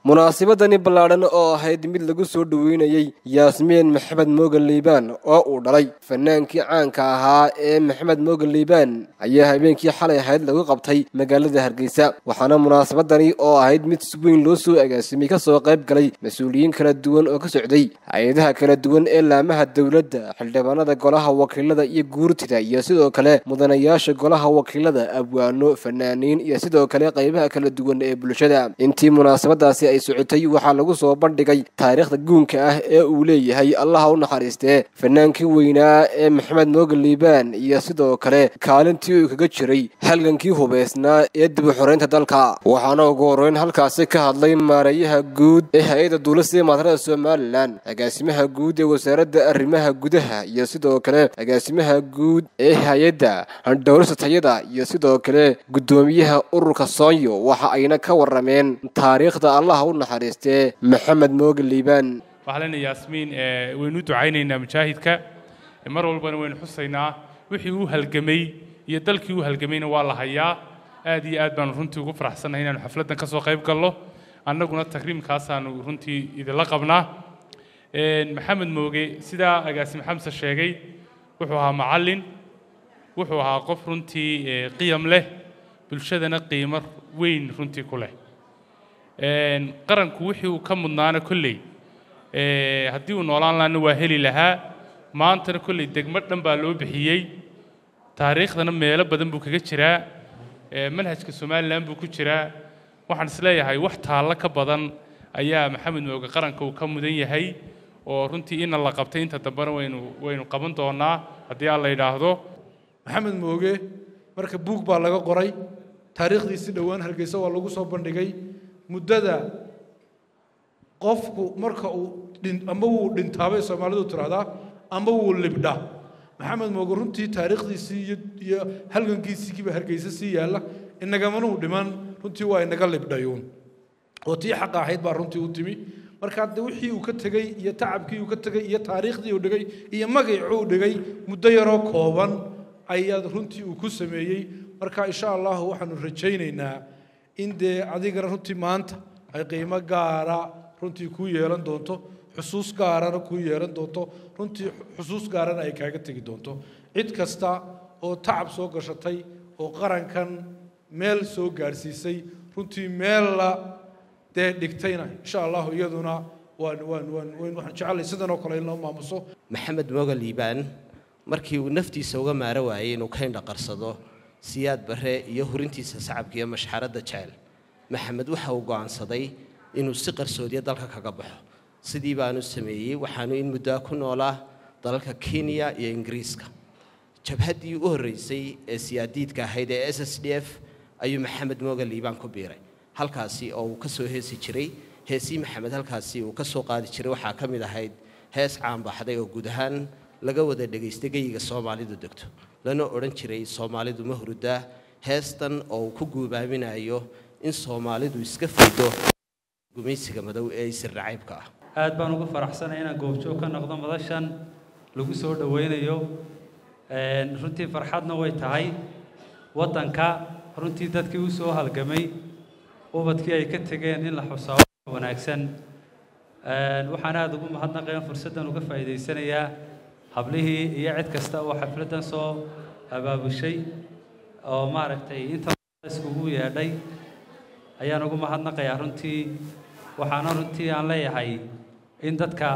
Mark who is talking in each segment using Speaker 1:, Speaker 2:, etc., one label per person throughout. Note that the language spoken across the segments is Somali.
Speaker 1: munaasabadani ballaadhan oo ahayd mid lagu soo dhoweynayey yaasmiin maxamed moogan liibaan oo uu dhalay fanaankii caanka ahaa ee maxamed moogan liibaan ayaa habeenkii xalay ahayd lagu qabtay magaalada hargeysa waxaana munaasabadani oo ahayd mid si weyn loo soo agaasimay kasoo qayb galay mas-uuliyiin kala duwan oo ka socday hay-adaha kala duwan ee laamaha dowladda xildhibaanada golaha wakiilada iyo guurtida iyo sidoo kale mudanayaasha golaha wakiilada abwaano fanaaniin iyo sidoo kale qaybaha kala duwan ee bulshada intii munaasabadaasi ay socotay waxaa lagu soo bandhigay taariikhda guunka ah ee uu leeyahay allaha u naxariistee fanaankii weynaa ee maxamed moogan liibaan iyo sidoo kale kaalintii uu kaga jiray halgankii hubaysnaa ee dib u xoreynta dalka waxaana ugu horreyn halkaasi ka hadlay maareeyaha guud ee hay-adda duulista maatarada somalilan agaasimaha guud ee wasaaradda arrimaha gudaha iyo sidoo kale agaasimaha guud ee hay-adda dhowrista tayada iyo sidoo kale guddoomiyaha ururka soonyo waxa ayna ka warameen taariikhda allaha u naxariistee maxamed moogan liibaan
Speaker 2: waxaa lena yaasmiin waynu u ducaynaynaa mujaahidka mar walbana waynu xusaynaa wixii uu halgamay iyo dalkii uu halgamayna waa la hayaa aad iyo aad baanu runtii ugu faraxsannahay inaanu xafladdan ka soo qayb galno annaguna takriimkaasaanu runtii idinla qabnaa maxamed mooge sidaa agaasim xamse sheegay wuxuu ahaa macallin wuxuu ahaa qof runtii qiyam leh bulshadana qiimo weyn runtii ku leh qaranku wixii uu ka mudnaana kolley haddii uu noolaan lahaana waa heli lahaa maantana kolley degmo dhan baa loo bixiyey taariikhdana meelo badan buu kaga jiraa manhajka somalilan buu ku jiraa waxaan isleeyahay wax taallo ka badan ayaa maxamed mooge qaranka uu ka mudan yahay oo runtii ina la qabtay inta dambena waynu waynu qaban doonaa haddii aan la yidhaahdo
Speaker 3: maxamed mooge marka buug baa laga qoray taariikhdiisi dhowaan hargeysa waa lagu soo bandhigay muddada qofku marka uu ama wuu dhintaabay soomaalidu tiraahdaa ama wuu libdha maxamed mooge runtii taariikhdiisii iyo halgankiisiikiiba hargeysa sii yaalla inagamanu dhiman runtii waa inaga libdhayuun oo tii xaqa ahayd baa runtii u timi marka de wixii uu ka tegey iyo tacabkii uu ka tegey iyo taariikhdii uu dhigay iyo magacii uu dhigay muddo yaroo kooban ayaa runtii uu ku sameeyey marka insha allahu waxaanu rajaynaynaa in dee adigana runtii maanta ay qiimo gaara runtii kuu yeelan doonto xusuus gaarana kuu yeelan doonto runtii xusuus gaarana ay kaaga tegi doonto cid kasta oo tacab soo gashatay oo qarankan meel soo gaadhsiisay runtii meella dee dhigtayna insha allahu iyaduna waan waan waan waxaan jecelahay sidan oo kale in loo maamuso
Speaker 4: maxamed moogan liibaan markii uu naftiisa uga maaro waayey inuu ka indhaqarsado siyaad barre iyo hurintiisa sacabka iyo mashxaradda jecel maxamed waxa uu go'aansaday inuu si qarsoodiya dalka kaga baxo sidii baanu sameeyey waxaanu in muddoa ku noolaa dalalka kenya iyo ingiriiska jabhaddii u horreysay ee siyaadiidka ahayd ee s s d f ayuu maxamed moogan liibaan ku biiray halkaasi oo uu ka soo heesi jiray heesii maxamed halkaasi uu ka soo qaadi jiray waxaa ka mid ahayd hees caanbaxday oo guud ahaan laga wada dhegaystay geyiga soomaalidu degto lana odhan jiray soomaalidu ma hurudaa heestan oo uu ku guubaaminayo in soomaalidu iska fido gumaysiga madow ee isir nacaybka ah
Speaker 5: aad baan ugu faraxsanay inaan goobjoog ka noqdo madashan lagu soo dhowaynayo runtii farxadna way tahay waddanka runtii dadkii u soo halgamay ubadkii ay ka tegeen in la xusaabo wanaagsan waxaan aada ugu mahadnaqayan fursaddan uga faa'iidaysanayaa hablihii iyo cid kasta oo xafladdan soo abaabushay oo maaragtay inta iskugu yeedhay ayaan ugu mahadnaqayaa runtii waxaana runtii aan leeyahay in dadka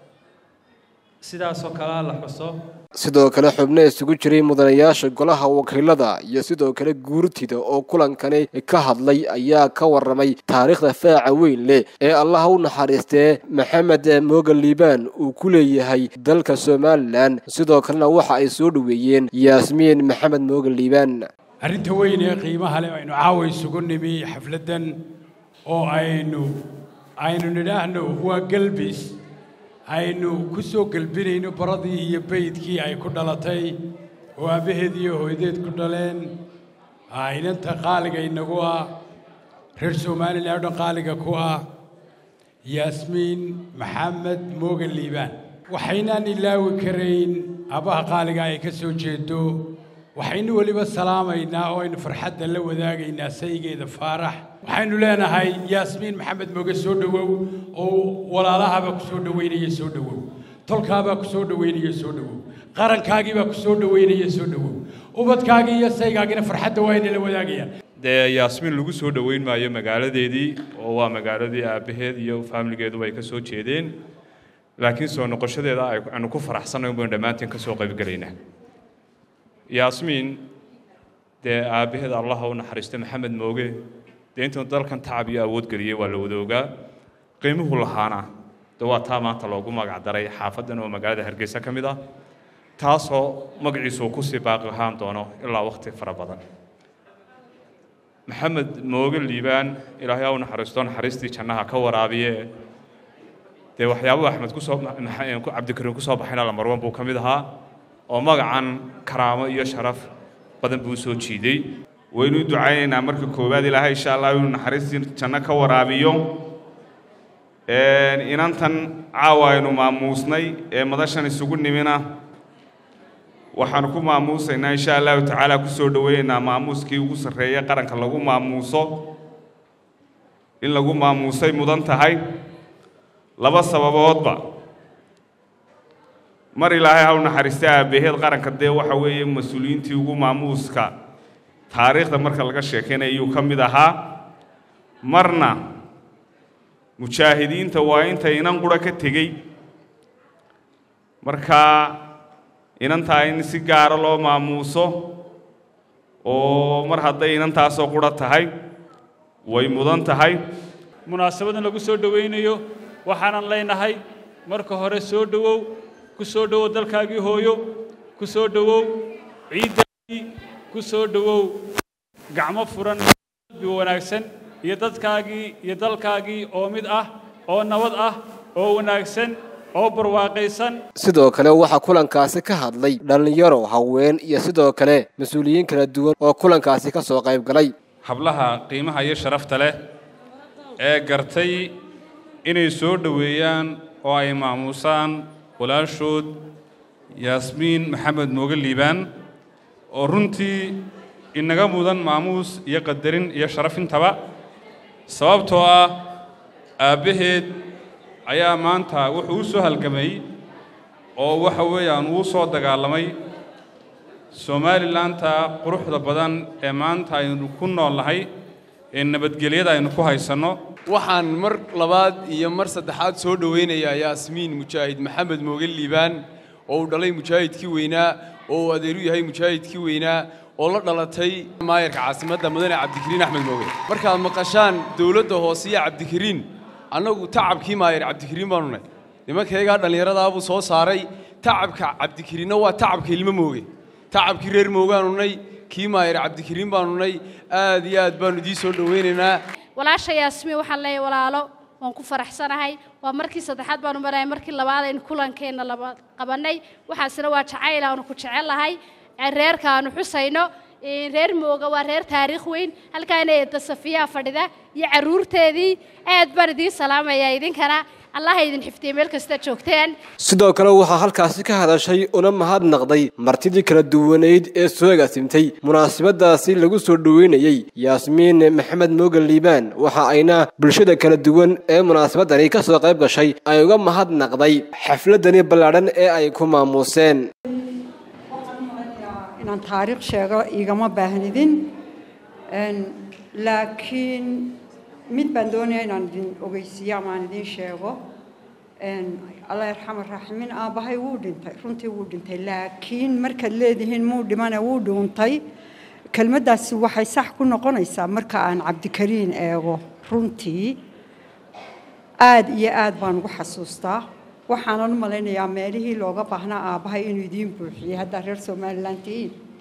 Speaker 5: sidaasoo kalea la xuso
Speaker 1: sidoo kale xubno isugu jiray mudanayaasha golaha wakiilada iyo sidoo kale guurtida oo kulankani ka hadlay ayaa ka waramay taariikhda faaca weyn leh ee allaha u naxariistee maxamed moogan liibaan uu ku leeyahay dalka somalilan sidoo kalena waxa ay soo dhoweeyeen yaasmiin maxamed moogan liibaan
Speaker 6: arrinta weyn ee qiimaha leh aynu caawa isugu nimi xafladdan oo aynu aynu nidhaahno waa gelbis aynu ku soo gelbinayno baradii iyo baydkii ay ku dhalatay oo aabbaheed iyo hooyadeed ku dhaleen inanta qaaliga inagu ah reer somalilan o dhan qaaliga ku ah yaasmiin maxamed moogan liibaan waxaynaan ilaawi karayn aabbaha qaaliga ay ka soo jeedo waxaynu weliba salaamaynaa oo aynu farxadda la wadaagaynaa saygeeda faarax waxaynu leenahay yaasmiin maxamed moge soo dhowow oo walaalahabaa ku soo dhoweynaya soo dhowow tolkaabaa ku soo dhoweynaya soo dhowow qarankaagiibaa ku soo dhoweynaya soo dhowow ubadkaagii iyo saygaagina farxadda waa inala wadaagayaan
Speaker 7: dee yaasmiin lagu soo dhoweyn maayo magaaladeedii oo waa magaaladii aabbaheed iyo faamiligeeduba ay ka soo jeedeen laakiin soo noqoshadeeda aynu ku faraxsannayn baynu dhammaanteen ka soo qaybgelaynaa yaasmiin dee aabbaheed allaha u naxariista maxamed mooge dee intuu dalkan tacab iyo awood geliyey waa la wadoogaa qiimuhu lahaana de waa taa maanta loogu magac daray xaafaddan oo magaalada hargeysa ka mid ah taasoo magaciisu uu kusii baaqi ahaan doono ilaa wakhti fara badan maxamed mooge liibaan ilaahay ha u naxariisto naxariistii jannaha ka waraabiye dee waxyaabuhu axmed kusoo cabdikariim kusoo baxayna lamarwan buu ka mid ahaa oo magacan karaamo iyo sharaf badan buu soo jiiday
Speaker 8: waynu u ducaynaynaa marka koowaad ilaahay insha allah inuu naxariistii janno ka waraabiyo inantan caawa aynu maamuusnay ee madashan isugu nimina waxaanu ku maamuusaynaa insha allahu tacaala ku soo dhoweynaynaa maamuuskii ugu sarreeya qaranka lagu maamuuso in lagu maamuusay mudan tahay laba sababoodba mar ilaahay ha u naxariista aabbaheed qaranka dee waxa weeye mas-uuliyiintii ugu maamuuska taariikhda marka laga sheekaynaya ayuu ka mid ahaa marna mujaahidiinta waa inta inan qura ka tegey markaa inantaa in si gaara loo maamuuso oo mar hadday inantaasoo qura tahay way mudan tahay
Speaker 9: munaasabadan lagu soo dhowaynayo waxaanan leenahay marka hore soo dhowow ku soo dhowow dalkaagii hooyo ku soo dhowow ciiddaagii ku soo dhowow gacmo furan qalbi wanaagsan iyo dadkaagii iyo dalkaagii oo mid ah oo nabad ah oo wanaagsan oo barwaaqaysan
Speaker 1: sidoo kale waxaa kulankaasi ka hadlay dhallinyaro haween iyo sidoo kale mas-uuliyiin kala duwan oo kulankaasi ka soo qayb galay
Speaker 10: hablaha qiimaha iyo sharafta leh ee gartay inay soo dhoweeyaan oo ay maamuusaan walaashood yaasmiin maxamed mooge liibaan oo runtii inaga mudan maamuus iyo qadarin iyo sharaf intaba sababtoo ah aabbaheed ayaa maanta wuxuu u soo halgamay oo waxa weeyaan uu soo dagaalamay somalilanka quruxda badan ee maanta aynu ku nool nahay ee nabadgelyada aynu ku haysanno
Speaker 11: waxaan mar labaad iyo mar saddexaad soo dhowaynayaa yaasmiin mujaahid maxamed mooge liibaan oo uu dhalay mujaahidkii weynaa oo uu adeeru yahay mujaahidkii weynaa oo la dhalatay maayarka caasimadda mudane cabdikariin axmed mooge markaad maqashaan dowladda hoose iyo cabdikariin annagu tacabkii maayar cabdikariin baanu nahy nimankaygaa dhallinyaradaabuu soo saaray tacabka cabdikariinna waa tacabka ilmo mooge tacabkii reer moogaanu nay kii maayar cabdikariin baanu nay aad iyo aad baanu idiin soo dhowaynaynaa
Speaker 12: walaasha yaasmiin waxaan leeyahay walaalo waan ku faraxsanahay waa markii saddexaad baanu marahay markii labaad aynu kulankeenna laba qabannay waxaasina waa jacayl aanu ku jecellahay reerka aanu xusayno reer mooga waa reer taariikh weyn halkaana eedda safiyaa fadhida iyo carruurteedii aad baan idiin salaamayaa idinkana allaha idin xifdiye meel kasta joogteen
Speaker 1: sidoo kale waxaa halkaasi ka hadashay una mahadnaqday martidii kala duwaneyd ee soo agaasimtay munaasabadaasi lagu soo dhoweynayey yaasmiin maxamed moogan liibaan waxa ayna bulshada kala duwan ee munaasabadani ka soo qayb gashay ay uga mahadnaqday xafladani ballaadhan ee ay ku maamuuseen
Speaker 13: inaan taariikh sheego igama baahnidin laakiin mid baan doonaya inaan idin ogeysiiyo ama aan idin sheego allah yarxama raaximiin aabbahay wuu dhintay runtii wuu dhintay laakiin markaad leedihiin muu dhimana wuu dhuuntay kelmaddaasi waxay sax ku noqonaysaa marka aan cabdikariin eego runtii aad iyo aad baan ugu xasuustaa waxaanan u malaynayaa meelihii looga baahnaa aabbahay inuu idiin buuxiyey haddaa reer somalilan tihiin